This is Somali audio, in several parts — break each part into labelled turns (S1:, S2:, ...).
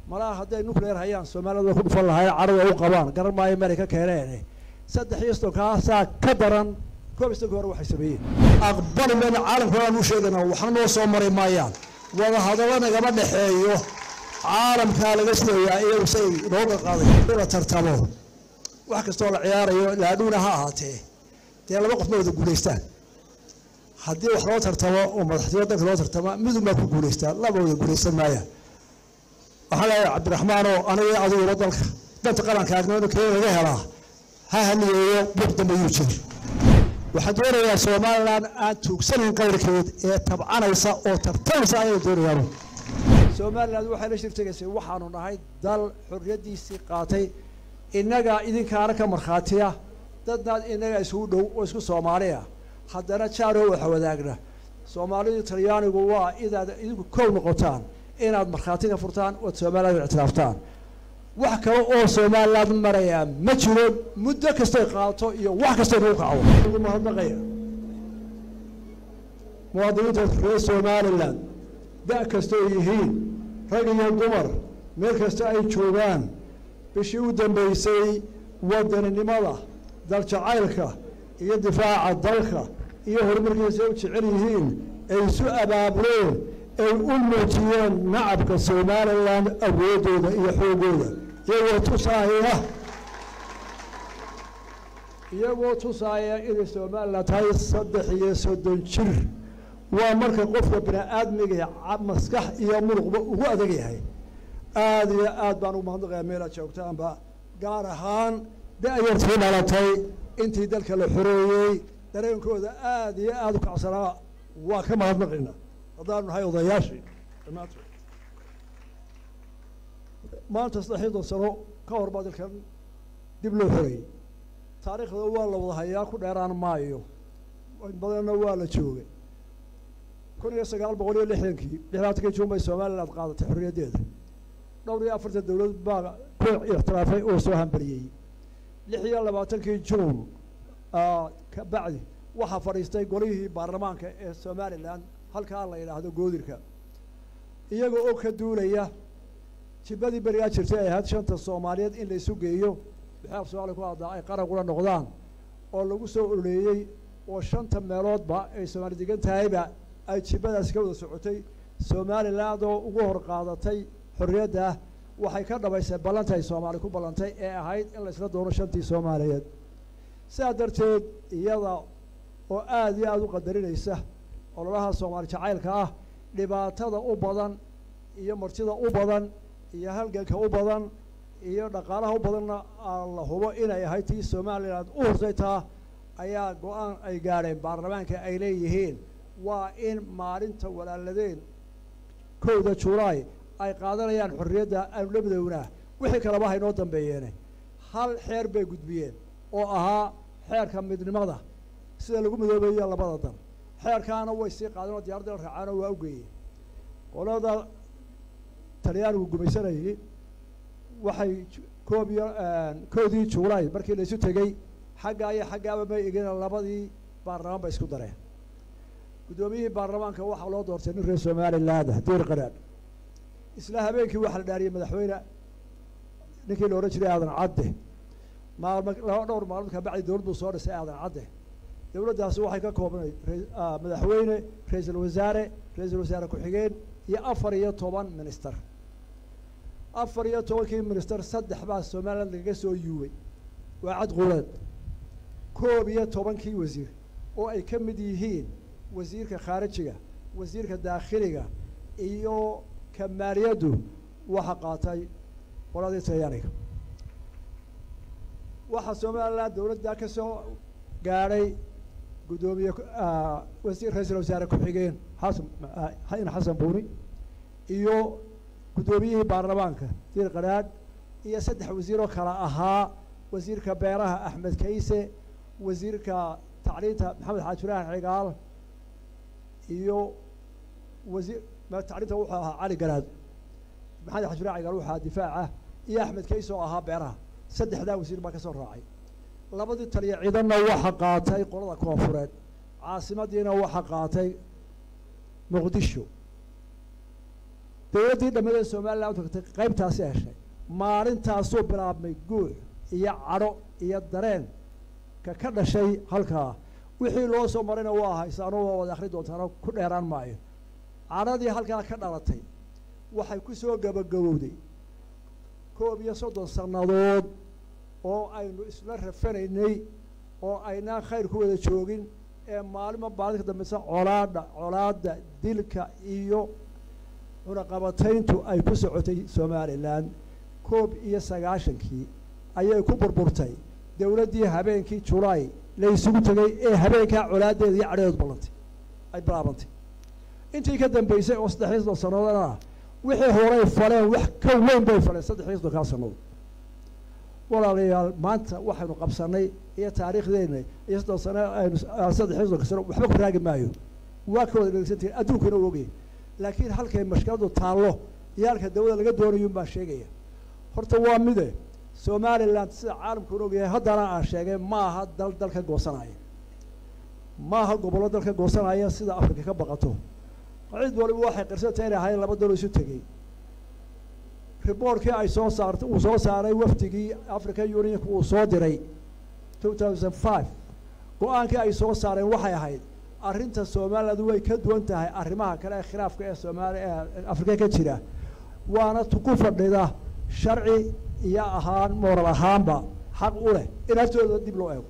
S1: malaha hadday nuclear hayaan soomaalida ku dhufan lahaay cadhada u qabaan garan maayo meelay ka keeneen saddex iyo sodonkaasaa ka daran koob iyo soddonka hore waxay sameeyeen aqbali mayna caalamka aan u sheegana waxna noo soo mari maayaan wada hadallo nagama dhexeeyo caalamkaa laga sugayaa iyagu say nooga qaaday la tartamo wax kastoo la ciyaarayo laadhuuna ha ahaatee dee laba qof ma wada guulaystaan haddii wax loo tartamo oo madaxtooyo dalka loo tartama midun baa ku guulaystaa laba wada guulaysan maayaan waxaan leeyahay cabdiraxmaanoo aniga adiguba dalka danta qaranka agnimada kee laga helaa ha haniyeeyo buuq dambe yuu jir waxaan doonayaa somalilan aan tuugsanayn qayrkeed ee tabcanaysa oo tartamaysa ayay doonayaan somalilan waxay la shirtegaysay waxaanu nahay dal xorriyaddiisii qaatay innagaa idinkaana ka markhaatiya dadnaad innaga isugu dhow oo isku soomaaliya haddana jaaroo waxa wadaagna soomaalidu talyaanigu waa inaad idinku kow noqotaan inaad markhaati ka furtaan ood somaliland ictiraaftaan wax kale oo somaliland maraya ma jiro muddo kastay qaato iyo wax kastay nagu kacdo mahadnaqaya muwaadiniinta reer somaliland da' kastoo yihiin rag iyo dumar meel kasta ay joogaan bishii u dambaysay wadaninimada daljacaylka iyo difaaca dalka iyo horumarkiisa u jecel yihiin ay isu abaableen ay u muujiyeen nacabka somalilan awooddooda iyo xoogooda iyagoo tusaaya iyagoo tusaaya inay somalilan tahay saddex iyo soddon jir waa marka qofka bini aadmiga maskax iyo muruqba ugu adag yahay aada iyo aad baan ugu mahadnaqayaa meelaad joogtaanba gaar ahaan da-yartii dhalatay intii dalka la xoreeyey dareenkooda aada iyo aada u kacsanaa waa ka mahadnaqayna haddaanu nahay odayaashii dhammaantood maanta saddexiyadon sano ka hor baa dalkan dib loo xoreeyey taariikhda waa la wada hayaa ku dheeraan maayo badanna waa la joogay kun iyo sagaal boqol iyo lixdankii lixdaatankii juun bay somaliland qaadatay xorriyaddeeda dhowr iyo afartan dowlad baa ku ixtiraafay oo soo hambariyey lix iyo labaatankii juun ka bacdi waxaa fadhiistay golihii baarlamaanka ee somalilan halkaa la yidhaahdo goodirka iyaga oo ka duulaya jibadii berigaa jirtay ay ahayd shanta soomaaliyeed in la isu geeyo bixaaf soomaaliya ku haddaa ay qaran kula noqdaan oo lagu soo ololeeyey oo shanta meeloodba ay soomaali degan tahayba ay jibadaasi ka wada socotay somaliland oo ugu hor qaadatay xorriyadda waxay ka dhabaysay ballantay soomaali ku ballantay ee ahayd in la isla doono shantii soomaaliyeed sidaa darteed iyada oo aada iyo aada u qadarinaysa ololaha soomaali jacaylka ah dhibaatada u badan iyo martida u badan iyo halganka u badan iyo dhaqaalaha u badanna la hubo inay ahayd tii somaliland u horsay taa ayaa go-aan ay gaadheen baarlamaanka ay leeyihiin waa in maalinta walaaladeen kowda julaay ay qaadanayaan xorriyadda aanu la midownaa wixii kaleba haynoo dambeeyeene hal xeer bay gudbiyeen oo ahaa xeerka midnimada sida lagu midoobeeyo labada dal xeerkaana way sii qaadeen oo diyarada la raacaan oo waa u geeyeen qolada talyaanigu gumaysanayay waxay koob iyo koodii juulaay markii la isu tegey xaggaa iyo xaggaaba may egin labadii baarlamaan ba isku dareen guddoomiyihii baarlamaanka waxaa loo doortay nin reer somaliland diir qaraadh isla habeenkii waxaa la dhaariyey madaxweyne ninkii la odhan jiray aadan cadde maalmo laba dhowr maalmood ka bacdi dowlad buu soo dhisay aadan cadde dowladdaasi waxay ka koobnay madaxweyne ra-iisul wasaare ra-iisul wasaare ku-xigeen iyo afar iyo toban minister afar iyo tobankii minister saddex baa somaliland lagaga soo yuubay waa cad quleed koob iyo tobankii wasiir oo ay ka mid yihiin wasiirka khaarijiga wasiirka daakhiliga iyo kamaaliyaddu waxa qaatay qoladii talyaaniga waxaa somaliland dowladda ka soo gaadhay guddoomiye wasiir ra-iisul wasaare ku-xigeen xasan in xasan buuni iyo guddoomiyihii baarlamaanka diir qaraadh iyo saddex wasiir oo kale ahaa wasiirka beeraha axmed kayse wasiirka tacliinta maxamed xaaji ibraahin cigaal iyo wasiir tacliinta wuxuu ahaa cali garaad maxamed xaaji ibrahim cigaal wuxuu ahaa difaaca iyo axmed kayse oo ahaa beeraha saddexdaa wasiir baa ka soo raacay labadii taliya ciidanna waxa qaatay qolada koonfureed caasimadiina waxa qaatay muqdisho dowladdii dhammadee somalilan tagtay qaybtaasi heshay maalintaasuu bilaabmay guur iyo cadho iyo dareen ka ka dhashay halkaa wixii loo soo marayna waa haysaano waa wada akhri doontaano ku dheeraan maayo cadhadii halkaa ka dhalatay waxay ku soo gabagabowday koob iyo soddon sannadood oo aynu isla rafanaynay oo aynaan khayr ku wada joogin ee maalinba maalinka dambeysa colaadha colaadda dilka iyo cunaqabatayntu ay ku socotay somalilan koob iyo sagaashankii ayay ku burburtay dowladdii habeenkii julaay la isugu tegay ee habeenkaa colaaddeeda iyo cadheedu ballantay ay bilaabantay intii ka dambeysay oo saddexiy soddon sannadoodana wixii horay faleen wax ka weyn bay faleen saddexiy soddonkaa sannadood walaalayaal maanta waxaynu qabsanay iyo taariikhdeena iyo soddon sano aynu saddexiy soddonka sano waxba ku raagi maayo waa ka wada dhegeysantihin adduunkana u ogaya laakiin halkay mashkiladu taallo iyo halka dawladda laga doonayun baa sheegaya horta waa mide somalilan sida caalamkuuna ogyahay haddana aan sheegay ma aha dal dalka goosanaya ma aha gobollo dalka goosanaya sida afrika ka baqato cid waliba waxay qirsantay inay ahayn laba dalo isu tegey riboortkii ay soo saartay uu soo saaray wafdigii african unionka uu soo diray two thousand five go-aankii ay soo saareen waxay ahayd arrinta somaliland way ka duwan tahay arrimaha kale ee khilaafka ee soomaali ee afrika ka jira waana ku fadhida sharci iyo ahaan mooral ahaanba xaq u leh in haftooda dib loo eego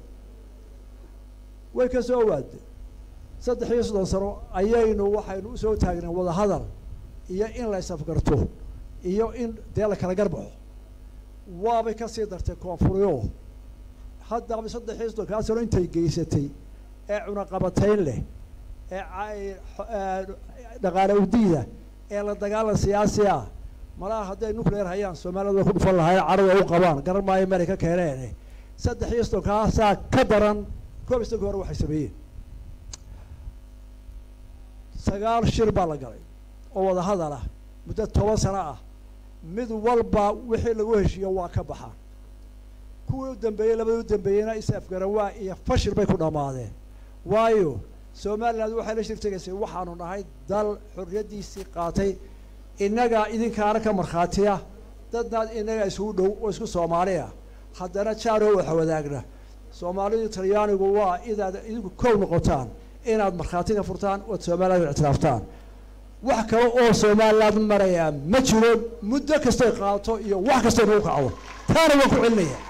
S1: way ka soo waaday saddex iyo soddon sano ayaynu waxaynu usoo taagneen wadahadal iyo in la isafgarto iyo in dee la kala garbaxo waabay kasii dartay koonfuryo haddaba saddex iyo soddonkaa sano intay geysatay ee cunaqabatayn leh ee dhaqaale udiida ee la dagaalan siyaasi ah malaha hadday nuclear hayaan soomaaliyad way ku dhufan lahayn cadhada u qabaan garan maayo meelay ka keeneen saddex iyo soddonkaasaa ka daran koob iyo soddonki hore waxay sameeyeen sagaal shir baa la galay oo wadahadal ah muddo toban sano ah mid walba wixii lagu heshiiyo waa ka baxaan kuwii u dambeeyey labadii u dambeeyeyna is afgaran waa iyo fashil bay ku dhammaadeen waayo somaliland waxay la shirtegaysay waxaanu nahay dal xorriyaddiisii qaatay innagaa idinkaana ka markhaatiya dadnaad innaga isugu dhow oo isku soomaaliya haddana jaaroo waxa wadaagna soomaalidu talyaanigu waa inaad idinku kow noqotaan inaad markhaati ka furtaan ood somaliland ictiraaftaan wax kale oo somaliland marayaa ma jiro muddo kastoy qaato iyo wax kastoo nagu kacdo taana waan ku celinaya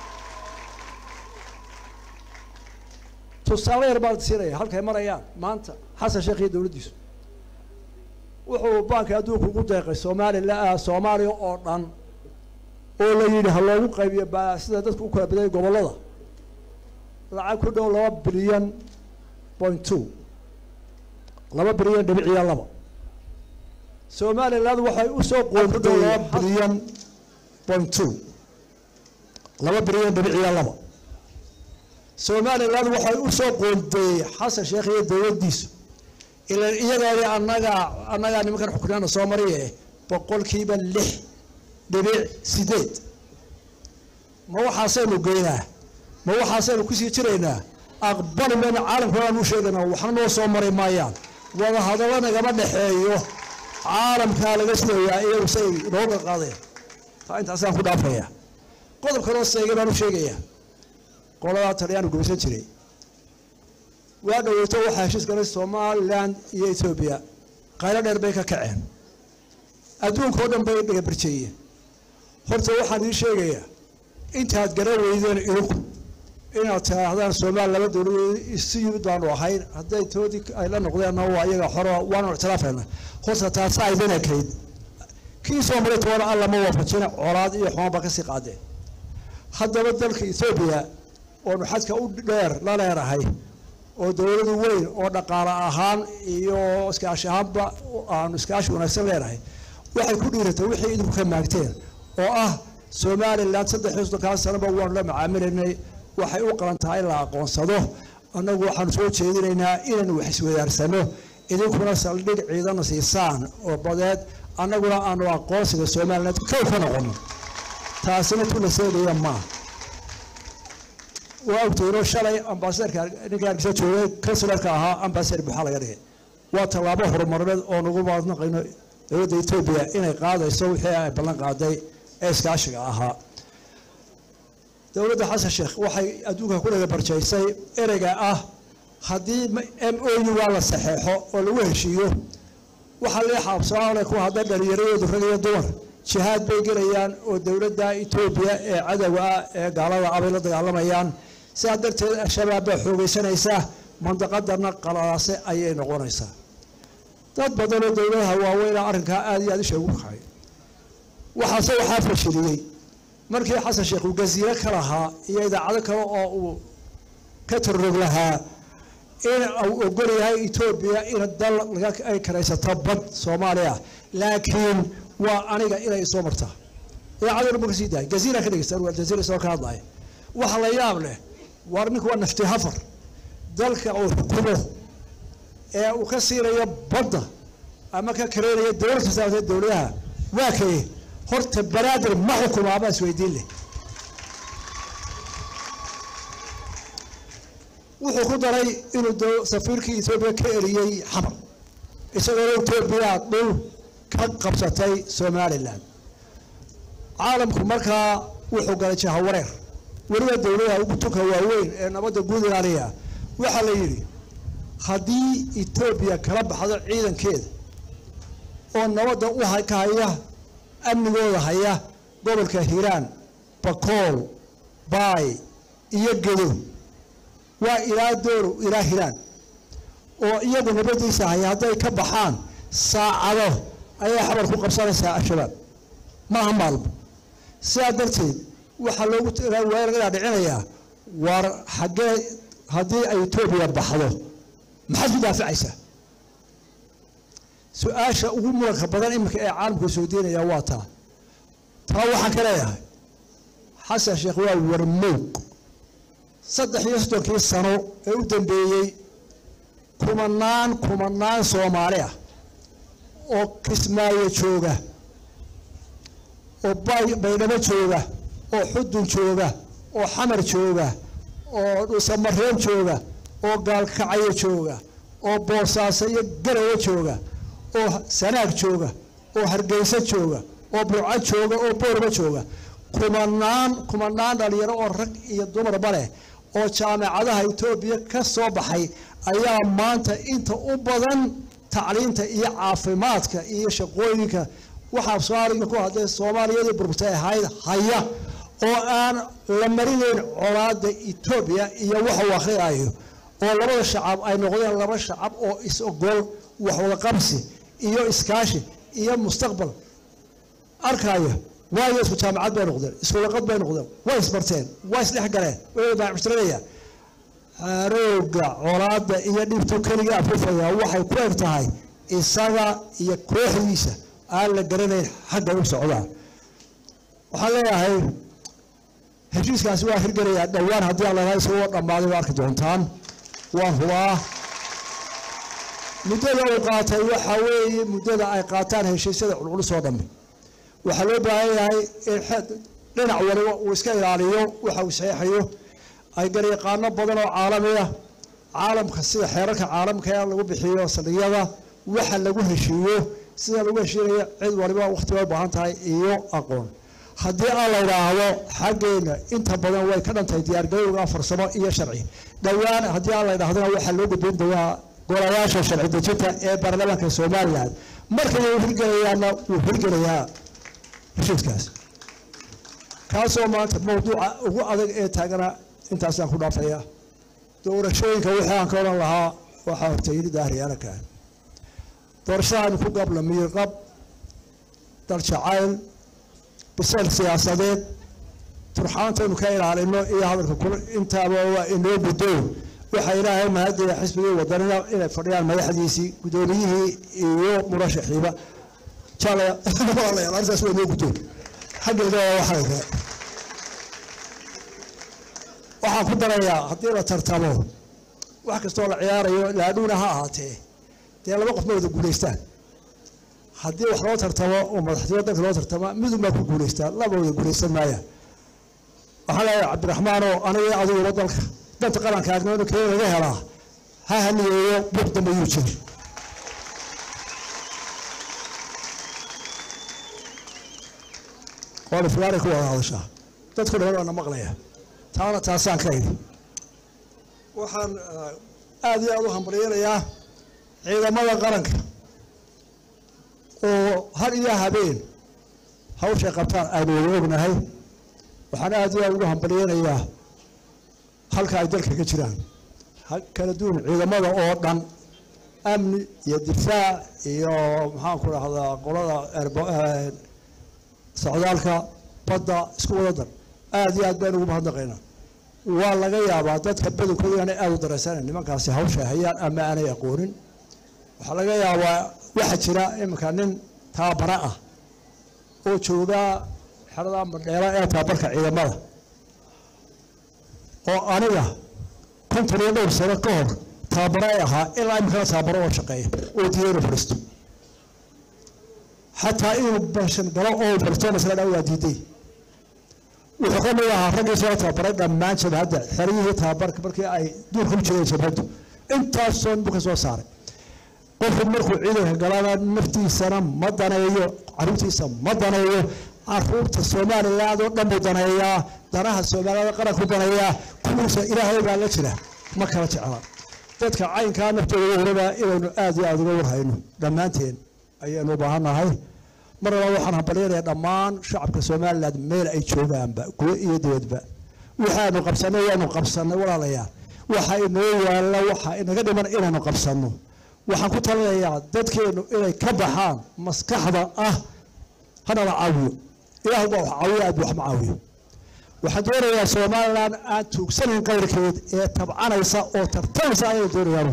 S1: tusaale yar baan siinaya halkay marayaan maanta xasan sheekh iyo dowladdiisu wuxuu baanka adduunka ugu deeqay soomaalila soomaaliya oo dhan oo la yidhi ha loogu qaybiyo ba sida dadku u kala badayay gobollada lacag ku dhow laba bilyan point two laba bilyan dhibiciyo laba somaliland waxay usoo qoonday laba bilyan point two laba bilyan dhibiciyo laba somaliland waxay usoo qoondeeyey xasan sheekh iyo dowladdiisu ilan iyagaadi annagaa annagaa nimankan xuknaana soo mariye boqolkiiba lix dhibic sideed ma waxaasaynu geynaa ma waxaasaynu kusii jiraynaa aqbali mayna caalamka aan u sheegaynaa waxna noo soo mari maayaan wada hadallo nagama dhexeeyo caalamkaa laga sugayaa iyagu say nooga qaadeen taa intaasaan ku dhaafaya qodob kaloo seegay baan u sheegayaa qoladaa talyaanu gubsan jiray waa dhoweyto waxaa heshiis galay somalilan iyo etoobiya qaylo dheer bay ka kaceen adduunka oo dhan bay dhagabarjeeyeen horta waxaan ii sheegayaa intaad garan weydeen idinku inaad tidhaahdaan soomaali laba dowladood isu yimid baanu ahayn hadday toodii ay la noqdeenna waa iyaga xoro waanu ictiraafayna horta taasa aydin ekayd kii soo maray toona alla ma waafajina colaad iyo xumaan baa kasii qaadeen haddaba dalka etoobiya oonu xadka u dheer la leerahay oo dowladu weyn oo dhaqaale ahaan iyo iskaashi ahaanba aanu iskaashi wanaagsan leenahay waxay ku dhiiratay wixii idinku ka maagteen oo ah somalilan saddex iyo soddonkaa sanoba waanu la macaamilaynay waxay u qalan tahay in la aqoonsado annagu waxaanu soo jeedinaynaa inaynu wax iswadaarsano idinkuna saldhig ciidana siisaan oo badeed annaguna aanu aqoonsiga somalilan kow ka noqono taasina tula seegaya maaha waa ogteenoo shalay ambasaderka ninka hargeysa joogay kansularka ahaa ambasader buuxaa laga dhigay waa tallaabo horumarineed oo nagu maadnaqayno dowladda etoobiya inay qaadayso wixii ay ballan qaaday ee iskaashiga ahaa dowladda xasan sheekh waxay adduunka ku dhaga barjaysay ereyga ah haddii m o u waa la saxeexo oo lagu heshiiyo waxaa lee xaabsooale ku hadda dhalinyaradoodu rag iyo dumar jihaad bay gelayaan oo dowladda etoobiya ee cadowga ah ee gaalada ah bay la dagaalamayaan sidaa darteed al-shabaab baa xoogaysanaysaa mandaqadana qalalaase ayay noqonaysaa dad badan oo dowladaha waaweyna arrinkaa aada iyo aada isha ugu kacay waxaase waxaa fashiliyey markii xasan sheekh uu gaziiro ka lahaa iyo idaacado kale oo uu ka tarrog lahaa in uu ogol yahay etoobiya in dal ay karaysato bad soomaaliya laakiin waa aniga inay soo martaa idaacaduna ma ka sii dahay gaziira ka dhegeysta jaziira isagoo ka hadlaya waxa la yaab leh war ninku waa nafti hafar dalka uu xukumo ee uu ka siinayo badda ama ka kareynayo dowlad kastaatee dowladaha waa kaye horta banaadir ma xukumo abaa isweydiin leh wuxuu ku daray inuu safiirkii etoobiya ka eriyey xamar isagoo etoobiya dhul ka qabsatay somalilan caalamku markaa wuxuu galay jahawareer weliba dowladaha ugu tunka waaweyn ee nabadda guud ilaaliya waxaa la yidhi haddii etoobiya kala baxdo ciidankeeda oo nabadda u ka haya amnigooda haya gobolka hiiraan bakool baay iyo gedo waa ilaa dooro ilaa hiiraan oo iyagu nabadiisa haya hadday ka baxaan saacado ayay xabar ku qabsanaysaa al-shabaab maaha maalmo sidaa darteed waxaa loogu laga dhicinayaa war xaggee haddii ay etoobiya baxdo maxaad ku daaficaysaa su-aasha ugu muranka badan iminka ee caalamku soo deenaya waa taa taa waxaan ka leeyahay xasan sheekh waa warmowg saddex iyo soddonkii sano ee u dambeeyey kumanaan kumanaan soomaali ah oo kismaayo jooga oo baydhabo jooga oo xudun jooga oo xamar jooga oo dhuusamareeb jooga oo gaalkacyo jooga oo boosaaso iyo garawo jooga oo sanaag jooga oo hargeyso jooga oo burco jooga oo boorba jooga kumanaan kumanaan dhalinyaro oo rag iyo dumarba leh oo jaamacadaha etoobiya ka soo baxay ayaa maanta inta u badan tacliinta iyo caafimaadka iyo shaqooyinka waxaa soomaaliga ku hadday soomaaliyadii burburtay ahayd haya oo aan la marinayn colaada etoobiya iyo waxa uu akhriyaayo oo labada shacab ay noqdeen laba shacab oo is-ogol waxwada qabsi iyo iskaashi iyo mustaqbal arkaya waayo isku jaamacad bay noqdeen iskulaqad bay noqdeen way isbarteen way isdhex galeen way baacmushtaranayaan harooga colaada iyo dhibtu keliga afufaya waxay ku eg tahay isaga iyo kooxdiisa aan la garanayn xagga u socdaan waxaan leeyahay heshiiskaasi waa hirgelayaa dhowaan haddii aan lalahay isagoo dhammaaday waa arki doontaan waan hubaa muddada uu qaatay waxaa weeye muddada ay qaataan heshiisyada culculus oo dhammi waxaa loo baahan yahay in dhinac waliba uu iska ilaaliyo waxa uu saxeexayo ay garyaqaano badan oo caalamiya caalamka sida xeerarka caalamka ee lagu bixiyo saldhigyada waxa lagu heshiiyo sida lagu heshiinayo cid waliba wakhti bay u baahan tahay iyo aqoon haddii aan la idhaahdo xaggeena inta badan way ka dhantahay diyaargarowga farsamo iyo sharci dhowaan haddii aan la idhahdona waxaa loo gudbin doonaa golayaasha sharci dejinta ee baarlamaanka somalilan markay uu hirgelayaana wuu hirgelayaa heshiiskaas kaasoo maanta mawduuca ugu adag ee taagana intaasaan ku dhaafaya doorashooyinka wixii aan ka odhan lahaa waxaa horta yidhi daahriyaanakan doorashadaanu ku gabla miirqab dal jacayl bisal siyaasadeed turxaantaynu ka ilaalino iyo hadalka kul intaaba waa inoo guddow waxaa ilaahay mahadaya xisbigii wadanina inay fadhiyaan madaxdiisii guddoomiyihii iyo murashaxiiba jaalaya walaalayaal arrintaas waa inoo guddow xaggeeda waa waxayka waxaan ku darayaa haddii la tartamo wax kastoo la ciyaarayo laadhuuna ha ahaatee dee laba qof ma wada guulaystaan haddii wax loo tartamo oo madaxtooyo dalka loo tartama midun baa ku guulaystaan laba wada guulaysan maayaan waxaa leeyahay cabdiraxmaanoo aniga adiguba dalka danta qaranka agnooda kee laga helaa ha haniyeeyo buuq dambe yuu jiri oo dhifgaaray ku wada hadashaa dadku dhan waana maqlaya taana taasaan ka idhi waxaan aada iyo aada u hambalyeynayaa ciidamada qaranka oo har iyo habeen hawshay qabtaan aynu wada ognahay waxaan aada iyo aada ugu hambalyeynayaa halka ay dalka ka jiraan kala duwan ciidamada oo dhan amni iyo difaac iyo maxaan ku dhahdaa qolada socdaalka badda isku wada dar aada iyo aad baynu ugu mahadnaqaynaa waa laga yaabaa dadka badankooda inaanay aada u dareysanayn nimankaasi hawshay hayaan ama aanay aqoonin waxaa laga yaabaa waxaa jira iminka nin taabara ah oo joogaa xerada madheera ee taabarka ciidamada oo aniga konton iyo dhowr sano ka hor taabaro ay ahaa ilaa iminkana taabaro oo shaqeeya oo diiday inuu fadhiisto xataa inuu banshan galo oo fadhiisto masla dhaa waa diiday wuxuu ka mid ahaa raggii soo tababaray dhammaan jabhadda xeryihii tababarka markii ay duurka u jireen jabhaddu intaasoo buu ka soo saaray qofku markuu ciidanka galana naftiisana ma daneeyo caruurtiisa ma daneeyo caruurta soomaaliland oo dhan buu daneeyaa danaha soomaaliyada qaranku daneeyaa kuwiisa ilaahay baa la jira ma kala jecla dadka caynkaa naftooda waraba inaynu aada iyo aada uga warhayno dhammaanteen ayaynu u baahannahay mar laba waxaan hambalyanayaa dhammaan shacabka somaliland meel ay joogaanba gudo iyo dibadba waxaanu qabsanay waanu qabsanay walaalayaal waxa inoo yaalla waxa inaga dhiman inaynu qabsanno waxaan ku talinayaa dadkeenu inay ka baxaan maskaxda ah hanala caawiyo ilaah baa wax caawiyo aad wax ma caawiyo waxaan doonayaa somaliland aan tuugsanayn qayrkeed ee tabcanaysa oo tartanaysa ayay doonayaan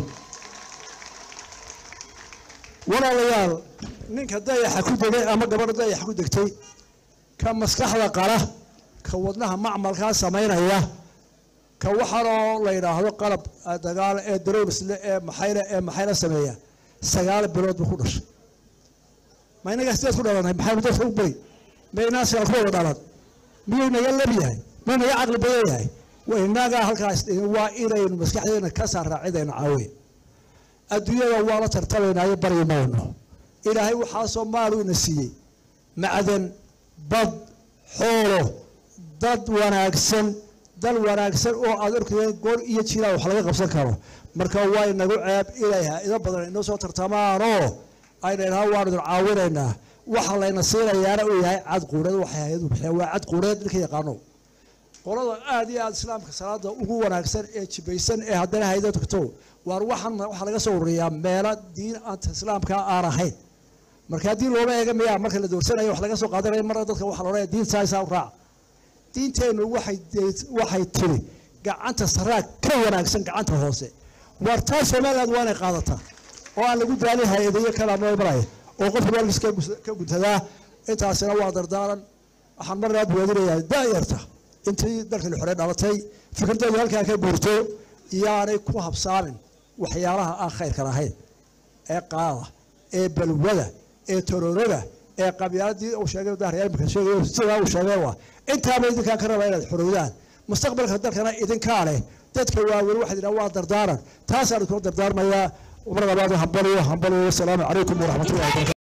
S1: walaalayaal ninka dayaxa ku degay ama gabadha dayaxa ku degtay ka maskaxda qala ka wadnaha macmalkaa samaynaya ka waxaanoo la yidhaahdo qalab dagaal ee darowsle ee maxayla ee maxayla sameeya sagaal bilood buu ku dhashay ma inagaa sideed ku dhalanay maxaynu dadka u bari ma inaasiga ku wada dhalan miyuu naga lab yahay miyuu naga caqli badan yahay inagaa halkaas waa inaynu maskaxdeena ka saarraa cidaynu caawiya adduunyada waa la tartamaynaayo bari mayno ilaahay waxaa soomaaliu ina siiyey macdan bad xoolo dad wanaagsan dal wanaagsan oo aad arkayeen goor iyo jiraa wax laga qabsan karo marka waa inagu ceeb inay ha-ido badan inoo soo tartamaanoo ayna idhaha waanu idin caawinaynaa waxa layna siinayaana uu yahay cad quureed waxay hay-adu bixiya waa cad quureed ninka yaqaano qolada aada iyo aada islaamka salaada ugu wanaagsan ee jibaysan ee haddana hayda tagto waar waxaan waxaa laga soo ururiyaa meelo diin anta islaamka aan ahayn marka haddii looba eega miyaa marka la doorsanayo wax laga soo qaadanaya marna dadka waxaa la odhanaya diinta isaa u raaca diinteennu waxay waxay tiri gacanta saraa ka wanaagsan gacanta hoose waar taa somaliland waa inay qaadataa oo aan lagu daalin hay-adayo kalaama maraya oo qofka waalkiis ka guntadaa intaasina waa dardaaran waxaan marnaa buwaadinayaa daayarta intii dalkani xore dhalatay fikirdeedu halkaa ka guurto iyaanay ku habsaamin waxyaalaha aan khayrka lahayn ee qaada ee balwada ee tororoga ee qabyaaladii uu sheegay dahryaal imika sheegay sidaa uu sheegay waa intaaba idinkaa ka rabaa inaad xorowdaan mustaqbalka dalkana idinkaa leh dadka waaweyn waxaad idhaha waa dardaaran taasaan idinkula dardaarmayaa mar labaad hambaliyo hambaliyo wasalaamu calaykum waraxmatullahi wabarakatu